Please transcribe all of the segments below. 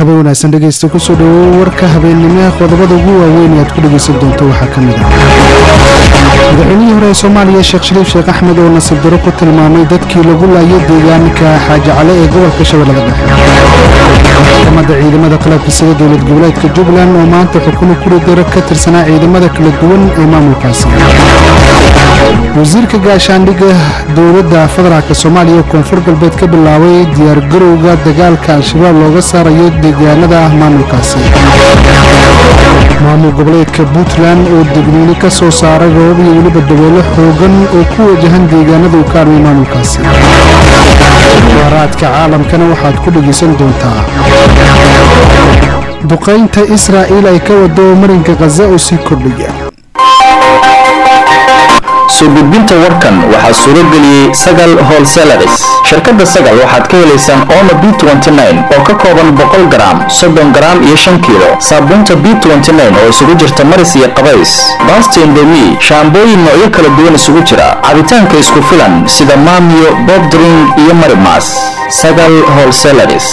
habeen wanaagsan dhegeysta kusoo dhawow warka habeennimo qodobada ugu waaweyn ee aad ku dhegeysan doonto waxaa ka mid ah madaxweynihii hore ee soomaaliya sheekh shariif sheekh axmed oo nasiib daro ku tilmaamay dadkii lagu laayay deegaanka xaaji cale ee gobolka shabeellada dhexe maxkamadda ciidamada qalabka sida dowlad goboleedka jubbaland oo maanta xukumo kuri daro ka tirsanaa ciidamada kala duwan ee maamulkaasi wasiirka gaashaandhigga dowladda federaalk soomaaliya oo koonfur galbeed ka bilaabay diyaargarowga dagaalka al-shabaab looga saarayo deegaanada ah maamulkaasi maamul goboleedka puntland oo degniino ka soo saaray roobab iyo weliba dabeelo xoogan oo ku wajahan deegaanada uu ka armay maamulkaasi waaraadka caalamkana waxaad ku dhegaysan doontaa duqaynta israa'iil ay ka wado marinka khaza oo sii kordhaya soo gudbinta warkan waxaa suuro geliyey sagal holselaris shirkadda sagal waxaad ka helaysaan omo b oo ka kooban boqol garaam soddon garaam iyo shan kiilo saabuunta b oo isugu jirta maris iyo qabays baasta indomi shaambooyin noocyo kala duwan isugu jira cabitaanka isku filan sida maamiyo bobdring iyo marimas sagal holselaris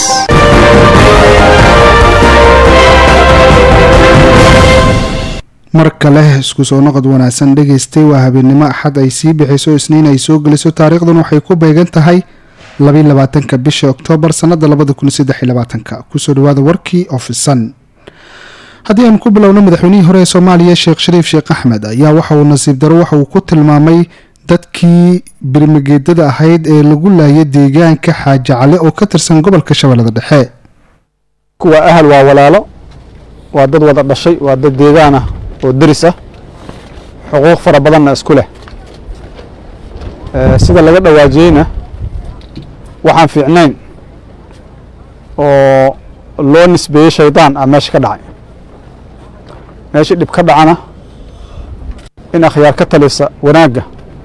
mar kale isku soo noqod wanaagsan dhegaystay waa habeennimo axad ay sii bixiso isniin ay soo geliso taariikhdan waxay ku beegan tahay labaatanka bisha oktoobar sanada labadakunsadelabaatanka kusoo dhawaada warkii ofisan haddii aan ku bilowno madaxweynihii hore ee soomaaliya sheekh shariif sheekh axmed ayaa waxa uu nasiib daro waxa uu ku tilmaamay dadkii birmageedada ahayd ee lagu laayay deegaanka xaaji cale oo ka tirsan gobolka shabeellada dhexe kuwa ahal waa walaalo waa dad wada dhashay waa dad deegaan ah oo deris ah xuquuq fara badanna isku leh sida laga dhawaajiyeyna waxaan fiicnayn oo loo nisbeeyey shaydaan ah meesha ka dhacay meeshii dhib ka dhacana in akhyaar ka talisa wanaagga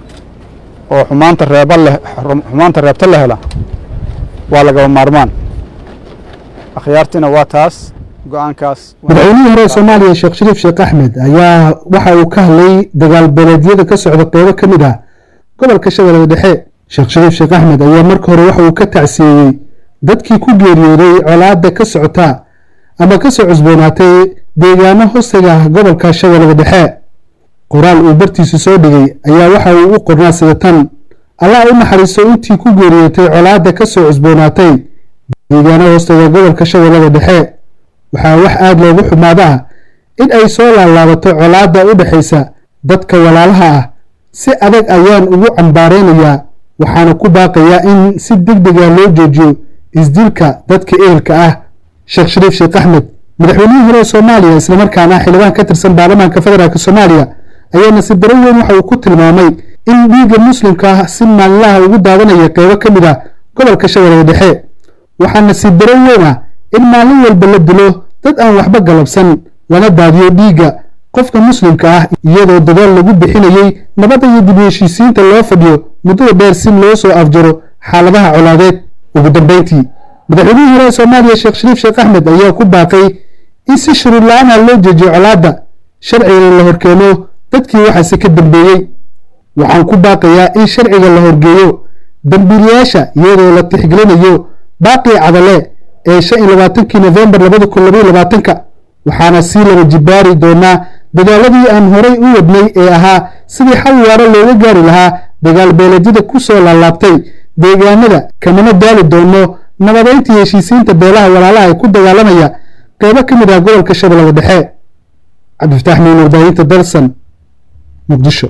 oo xumaanta reeba leh xumaanta reebta la hela waa lagaba maarmaan akhyaartiina waa taas madaxweynihii hore ee soomaaliya sheekh shariif sheekh axmed ayaa waxa uu ka hadlay dagaal beeleedyada ka socda qeybo ka mid ah gobolka shabeellada dhexe sheekh shariif sheekh axmed ayaa marka hore waxa uu ka tacsiyeeyey dadkii ku geeriyooday colaadda ka socota ama kasoo cusboonaatay deegaano hostaga gobolka shabeellada dhexe qoraal uu bartiisu soo dhigay ayaa waxa uu u qornaa sida tan allah u naxariisto intii ku geeriyootay colaadda kasoo cusboonaatay deegaano hostaga gobolka shabeellada dhexe waxaa wax aada loogu xumaadaa in ay soo laalaabato colaadda u dhexaysa dadka walaalaha ah si adag ayaan ugu cambaareynayaa waxaana ku baaqayaa in si deg dega loo joojiyo isdilka dadka ehelka ah sheekh shariif sheekh axmed madaxweynihii hore ee soomaaliya islamarkaana xildhibaan ka tirsan baarlamaanka federaalk soomaaliya ayaa nasiib daro weyn waxa uu ku tilmaamay in dhiigga muslimka ah si maalinlaha ugu daadanaya qeybo ka mid ah gobolka shabeellada dhexe waxaa nasiib daro weyn ah in maalin walba la dilo dad aan waxba galabsan lana daadiyo dhiigga qofka muslimka ah iyadoo dadaal lagu bixinayey nabadda iyo dib heshiisiinta loo fadhiyo muddada dheer si loo soo afjaro xaaladaha colaadeed ugu dambeyntii madaxweynihii hore ee soomaaliya sheekh shariif sheekh axmed ayaa ku baaqay in si shuruud la-aan ah loo jeejiyo colaadda sharcigana la horkeeno dadkii waxaase ka dambeeyey waxaan ku baaqayaa in sharciga la horgeeyo dambiilayaasha iyadoo la tixgelinayo baaqii cadale ee shan iyo labaatankii nofembar labada kun labaiyo labaatanka waxaana sii laba jibaari doonaa dadaaladii aan horay u wadnay ee ahaa sidii xal waaro looga gaari lahaa dagaal beeleedyada ku soo laalaabtay deegaanada kamana daali doono nabadeyntii heshiisiinta beelaha walaalaha ee ku dagaalamaya qeybo ka mid ah gobolka shabeellada dhexe cabdifataax miin warbaahinta dalsan muqdisho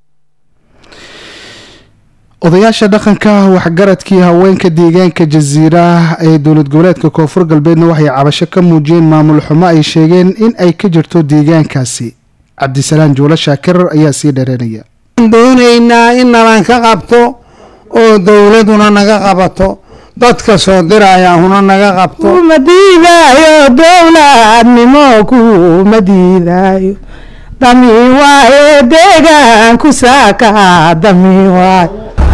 odayaasha dhaqanka waxgaradkii haweenka deegaanka jasiira ee dowlad goboleedka koonfur galbeedna waxay cabasho ka muujiyeen maamul xumo ay sheegeen in ay ka jirto deegaankaasi cabdisalaan juulo shaakir ayaa sii dheereynaya doonaynaa in nalan ka qabto oo dowladuna naga qabato dadka soo diraya huna naga qabto kuma diidaayo dowladnimo kuma diidaayo dami waaye deegaanku saaka dami waaye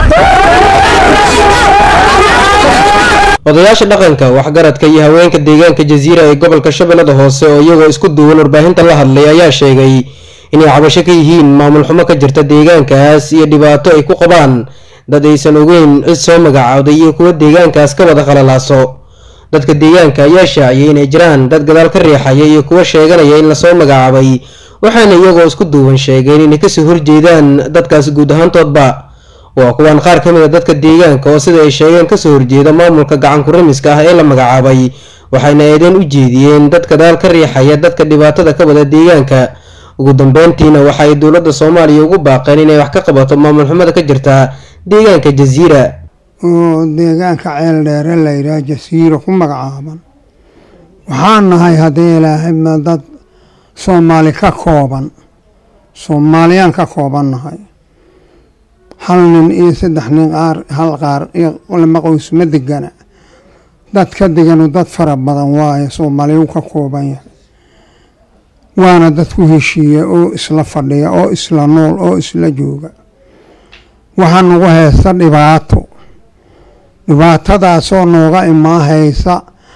odayaasha dhaqanka waxgaradka iyo haweenka deegaanka jasiira ee gobolka shabeellada hoose oo iyagoo isku duwan warbaahinta la hadlay ayaa sheegay inay cabasho ka yihiin maamul xumo ka jirta deegaankaas iyo dhibaato ay ku qabaan dad aysan ogeyn cid soo magacaawday iyo kuwa deegaankaas ka wada qalalaaso dadka deegaanka ayaa shaaciyay inay jiraan dad gadaal ka riixaya iyo kuwa sheeganaya in lasoo magacaabay waxaana iyagoo isku duuban sheegeen inay kasoo horjeedaan dadkaasi guud ahaantoodba waa kuwaan qaar ka mid a dadka deegaanka oo sida ay sheegeen kasoo horjeeda maamulka gacanku ramiska ah ee la magacaabay waxayna eedeen u jeediyeen dad gadaal ka riixaya dadka dhibaatada ka wada deegaanka ugu dambeyntiina waxa ay dowladda soomaaliya ugu baaqeen inay wax ka qabato maamul xumada ka jirta deegaanka jasiira oo deegaanka ceel dheere la yidhaah jasiiro ku magacaaban waxaan nahay haddii ilaahay ma dad soomaali ka kooban soomaaliyaan ka kooban nahay hal nin iyo saddex nin qaar hal qaar iyo lama qoys ma degana dad ka deganu dad fara badan waaye soomaaliyu ka kooban yahay waana dad ku heshiiya oo isla fadhiya oo isla nool oo isla jooga waxaa nagu haysta dhibaato dhibaatadaasoo nooga imaa haysa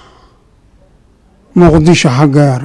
muqdisho xaggeera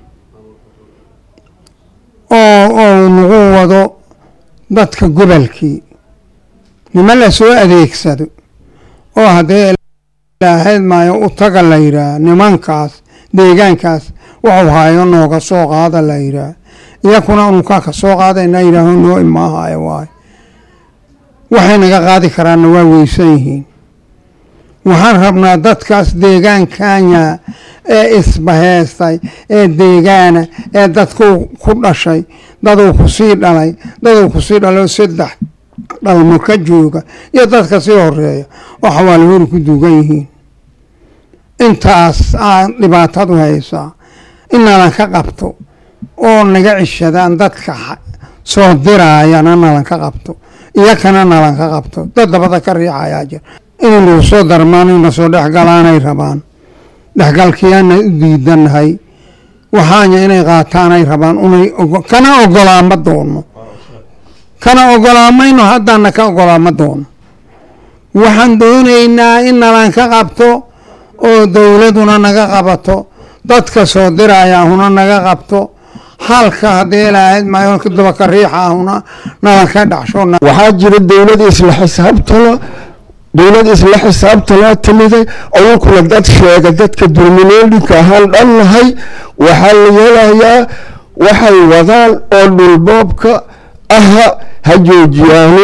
oo oo nagu wado dadka gobolkii nima la soo adeegsado oo haddee ilaahayd maayo u taga la yidhaah nimankaas deegaankaas wuxuu hayo nooga soo qaada la yidhaah iyakuna unkaa ka soo qaadayna yidhaaho noo imaahayo waayo waxay naga qaadi karaanna waa weysan yihiin waxaan rabnaa dadkaas deegaankanya ee isbaheystay ee deegaana ee dadku ku dhashay daduu kusii dhalay daduu kusii dhalay oo saddex dhalmo ka jooga iyo dadka sii horeeya oo xawaali hori ku duugan yihiin intaas aa dhibaatadu haysaa inalan ka qabto oo naga cishadaan dadka soo diraayana nalan ka qabto iyakana nalan ka qabto dad dabada ka riixayaa jira inay nagu soo darmaan ina soo dhexgalaanay rabaan dhexgalkiyaana u diidanahay waxaanya inay qaataanay rabaan unay kana ogolaama doono kana ogolaamayno haddana ka ogolaama doono waxaan doonaynaa in nalan ka qabto oo dowladuna naga qabato dadka soo diraayaahuna naga qabto halka haddii ilaahayd maayo dabaka riixaahuna nalan ka dhacsho waxaa jira dowlad isla xisaabtala dowlad isla xisaabtalaa timiday awunkuna dad sheega dadka dulmineedhinka ahaan dhan nahay waxaa la yeelayaa waxay wadaan oo dhulboobka aha ha joojiyaano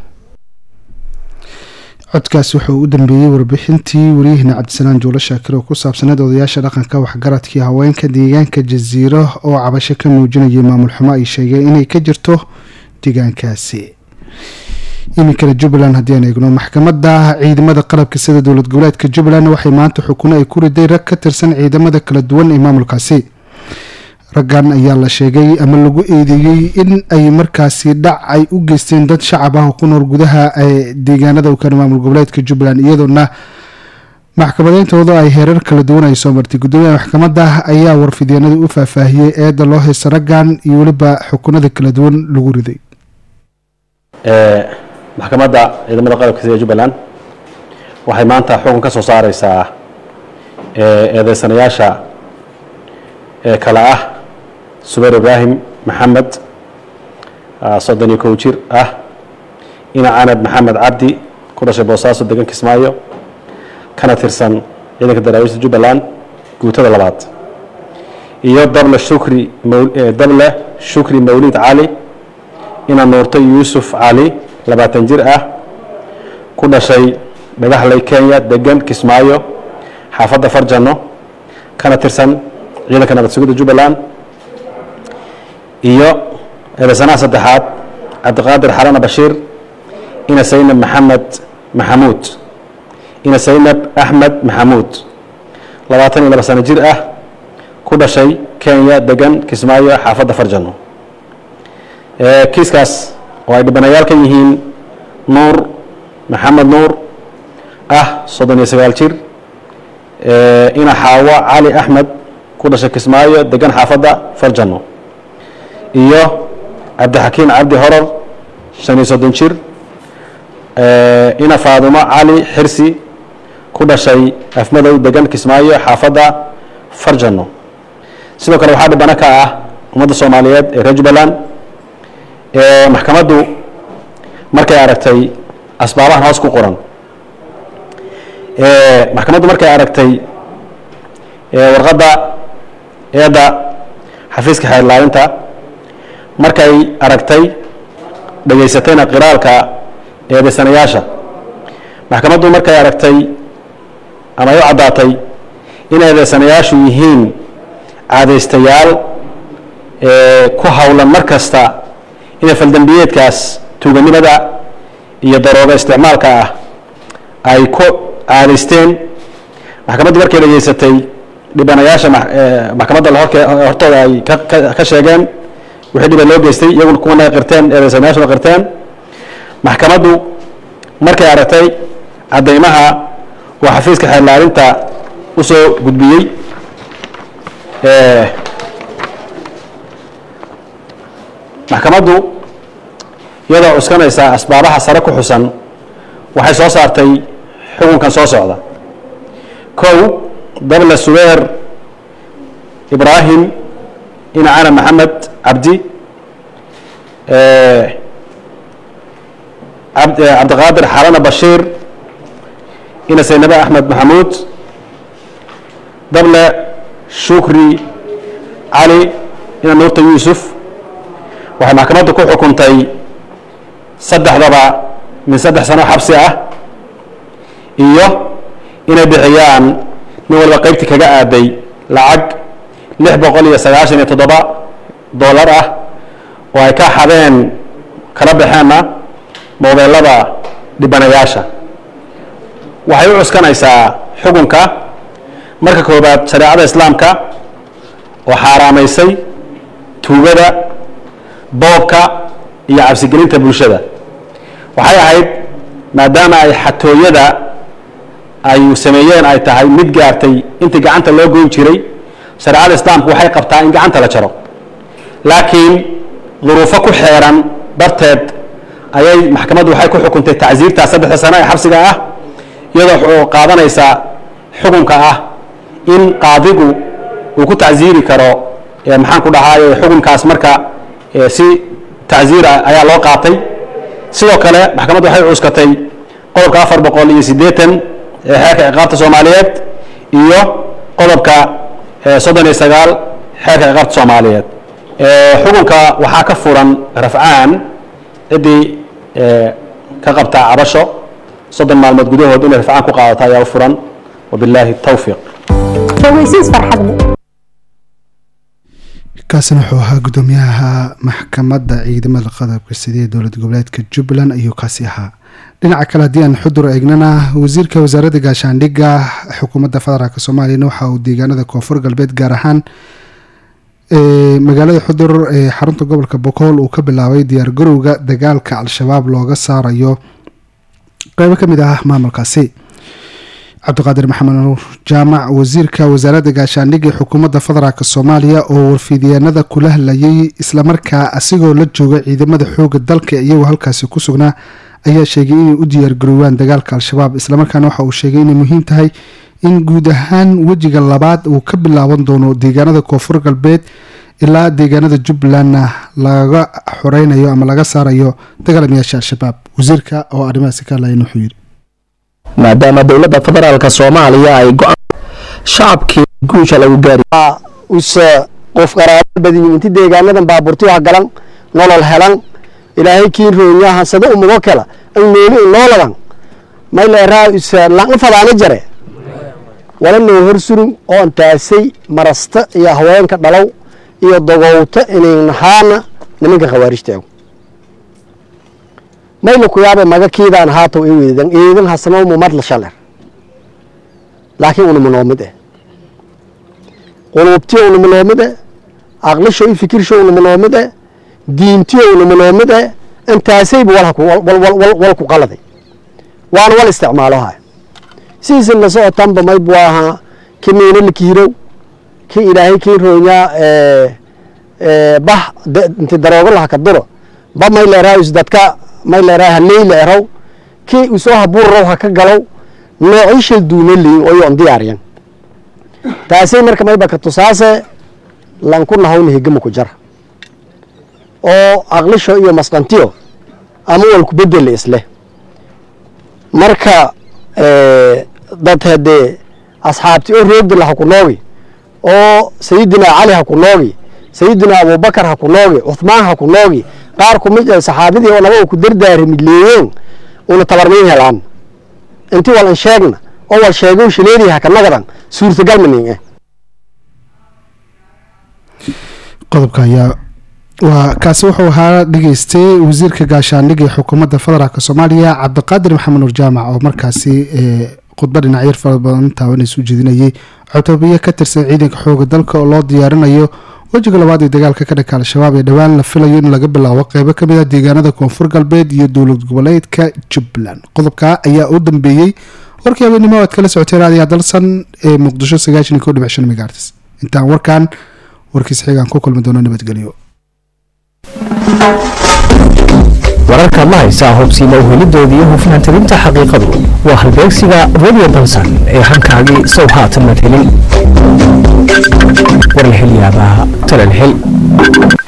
codkaas wuxuu u dambeeyey warbixintii wariyahina cabdisalaan juulo shaakir oo ku saabsaneed odayaasha dhaqanka waxgaradkii haweenka deegaanka jasiiro oo cabasho ka muujinayay maamul xumo ay sheegeen inay ka jirto deegaankaasi iminkana jubbaland haddii aan eegno maxkamadda ciidamada qalabka sida dowlad goboleedka jubbaland waxay maanta xukuno ay ku riday rag ka tirsan ciidamada kala duwan ee maamulkaasi raggan ayaa la sheegay ama lagu eedeeyey in ay markaasi dhac ay u geysteen dad shacab ah oo ku nool gudaha ee deegaanada u kale maamul goboleedka jubbaland iyadoona maxkamadeyntooda ay heerar kala duwan ay soo martay guddoomiyaha maxkamadda ayaa warfideenada u faahfaahiyey eedda loo haysta raggan iyo weliba xukunada kala duwan lagu riday maxkamadda ciidamada qalabka sida jubbaland waxay maanta xukun ka soo saareysaa eedeysanayaasha ee kale ah subayr ibraahim maxamed soddon iyo kow jir ah ina canab maxamed cabdi ku dhashay boosaaso degan kismaayo kana tirsan ciidanka daraawiishta jubbaland guutada labaad iyo dable shukri dable shukri mawlid cali ina nuurto yuusuf cali labaatan jir ah ku dhashay dhagaxley kenya degan kismaayo xaafadda farjano kana tirsan ciidanka nabad sugidda jubbaland iyo eedeysanaha saddexaad cabdiqaadir xalana bashiir ina saynab maxamed maxamuud ina saynab axmed maxamuud labaatan iyo laba sano jir ah ku dhashay kenya degan kismaayo xaafadda farjano kiiskaas oo ay dhibanayaal ka yihiin nuur maxamed nuur ah soddon iyo sagaal jir ina xaawo cali axmed ku dhashay kismaayo degan xaafadda farjano iyo cabdixakiim cabdi horor shan iyo soddon jir ina faadumo cali xirsi ku dhashay afmadow degan kismaayo xaafadda farjano sidoo kale waxaa dhibano ka ah ummadda soomaaliyeed ee reer jubbaland maxkamaddu markay aragtay asbaabahan hoos ku qoran maxkamaddu markay aragtay warqadda eedda xafiiska xeerlaalinta markay aragtay dhegaysatayna qiraalka eedaysanayaasha maxkamaddu markay aragtay ama ay u caddaatay in eedaysanayaashu yihiin caadaystayaal ku howlan mar kasta inay faldambiyeedkaas tuuganimada iyo darooga isticmaalka ah ay ku caadaysteen maxkamaddu markay dhegaysatay dhibanayaasha maxkamadda hortooda ay ka sheegeen wixii dhiba loo geystay iyaguna kuwana qirteen eedaysanayaashuna qirteen maxkamaddu markay aragtay caddaymaha oo xafiiska xeerlaalinta u soo gudbiyey maxkamaddu iyadoo cuskanaysa asbaabaha sare ku xusan waxay soo saartay xukunkan soo socda kow dable subeer ibraahim inacana maxamed cabdi cabdiqaadir xalana bashiir ina saynabe axmed maxamuud dable shukri cali ina nuurta yuusuf waxay maxkamaddu ku xukuntay saddexdaba min saddex sano xabsi ah iyo inay bixiyaan nin walba qaybtii kaga aaday lacag lix boqol iyo sagaashan iyo toddoba dollar ah oo ay ka xadeen kala baxeenna moobeelada dhibanayaasha waxay u cuskanaysaa xukunka marka koobaad shareecada islaamka oo xaaraamaysay tuugada boobka iyo cabsigelinta bulshada waxay ahayd maadaama ay xatooyada ay sameeyeen ay tahay mid gaartay intii gacanta loo goyn jiray shareecada islaamku waxay qabtaa in gacanta la jaro laakiin duruufo ku xeeran darteed ayay maxkamaddu waxay ku xukuntay tacsiirtaa saddexda sano ee xabsiga ah iyadoo qaadanaysa xukunka ah in qaadigu uu ku tacsiiri karo maxaan ku dhahaaye xukunkaas marka si tacsiira ayaa loo qaatay sidoo kale maxkamaddu waxay cuskatay qodobka afar boqol iyo siddeetan ee xeerka ciqaabta soomaaliyeed iyo qodobka soddon iyo sagaal xeerka ciqaabta soomaaliyeed xukunka waxaa ka furan rafcaan ciddii ka qabta cabasho soddon maalmood gudahood inay rafcaan ku qaadato ayaa u furan wabilaahi tawfiiq kaasina wuxuu ahaa guddoomiyaha maxkamadda ciidamada qodobka sidee dowlad goboleedka jubbaland ayuu kaasi ahaa dhinaca kale haddii aan xudur eegnana wasiirka wasaaradda gaashaandhigga xukuumadda federaalk soomaaliyana waxa uu deegaanada koonfur galbeed gaar ahaan magaalada xudur ee xarunta gobolka bokool uu ka bilaabay diyaargarowga dagaalka al-shabaab looga saarayo qeybo kamid ah maamulkaasi cabdiqaadir maxamed nuur jaamac wasiirka wasaaradda gaashaandhigga ee xukuumadda federaalk soomaaliya oo warfiidyaanada kula hadlayay islamarkaa asigoo la jooga ciidamada xooga dalka iyagoo halkaasi ku sugnaa ayaa sheegay inay u diyaargaroowaan dagaalka al-shabaab islamarkaana waxa uu sheegay inay muhiim tahay in guud ahaan wejiga labaad uu ka bilaaban doono deegaanada koonfur galbeed ilaa deegaanada jubbalandna laga xoreynayo ama laga saarayo dagaalamayaasha al-shabaab wasiirka oo arrimahaasi ka hadlayan wuxuu yidhi maadaama dowladda federaalk soomaaliya ay go-aan shacabkii guusha lagu gaari use qof qaraabo badin inti deegaanadan baabuurti wax galan nolol helan ilaahay kii roonyaha sada umugo kala an nooli nooladan mayleeraa use langa fadaana jare wala noo hor surun oon taasay marasta iyo haweenka dhalow iyo dogowta inaynahaana nimanka khawaarijteegu mayla ku yaabe maga kiidaan haatow i weedan eedan hasamo mumad la shaler laakiin unama noomid eh quluubtiyo unama noomid eh aqlisho i fikirsho unama noomid eh diintiyo unama noomid eh intaasayba wal ku qaladay waana wal isticmaaloha sidiisa la socotanba mayb waa ahaa ki miino la kiirow ki ilaahay kii roonyaa bah inti daroogo laha ka duro ba may leeraa is dadka may leeraa haleyla erow ki isoo habuurrow ha ka galow noocii shal duuna leyin oyoon diyaariyan taasay marka mayba ka tusaase lanku nahawna hegama ku jara oo aqlisho iyo masqantiyo ama walku bedela isleh marka dad hadee asxaabti oo roogda laha ku noogi oo sayidina cali ha ku noogi sayidina abubakar ha ku noogi cuthmaan ha ku noogi qaar ku mid ah saxaabadii oo naba ku dardaarami leeyeen una tabarmayn helaan intii wal an sheegna oo wal sheego shileedii ha ka nagadan suurtagal manin eh qodobka ayaa waa kaasi wuxuu ahaa dhageystay wasiirka gaashaandhigga ee xukuumadda federaalk soomaaliya cabdiqaadir maxamed nuur jaamac oo markaasi khudba dhinacyar fara badan taabanaysa u jeedinayay cutoobiye ka tirsan ciidanka xooga dalka oo loo diyaarinayo wejiga labaad ee dagaalka ka dhanka al-shabaab ee dhowaan la filayo in laga bilaabo qeybo kamid ah deegaanada koonfur galbeed iyo dowlad goboleedka jubbaland qodobka ayaa u dambeeyey warkii habeenimo aad kala socotay raadiya dalsan ee muqdisho sagaashan iyo ko dhibic shan megaartis intaan warkan warkiis xigaan ku kulmi doono nabadgelyo wararka ma haysaa hubsiima uhelidoodii iyo hufnaan tabinta xaqiiqadu waa halbeegsiga radio dalsan ee hankaagii sow haatan mad helin war la hel yaabaa talal hel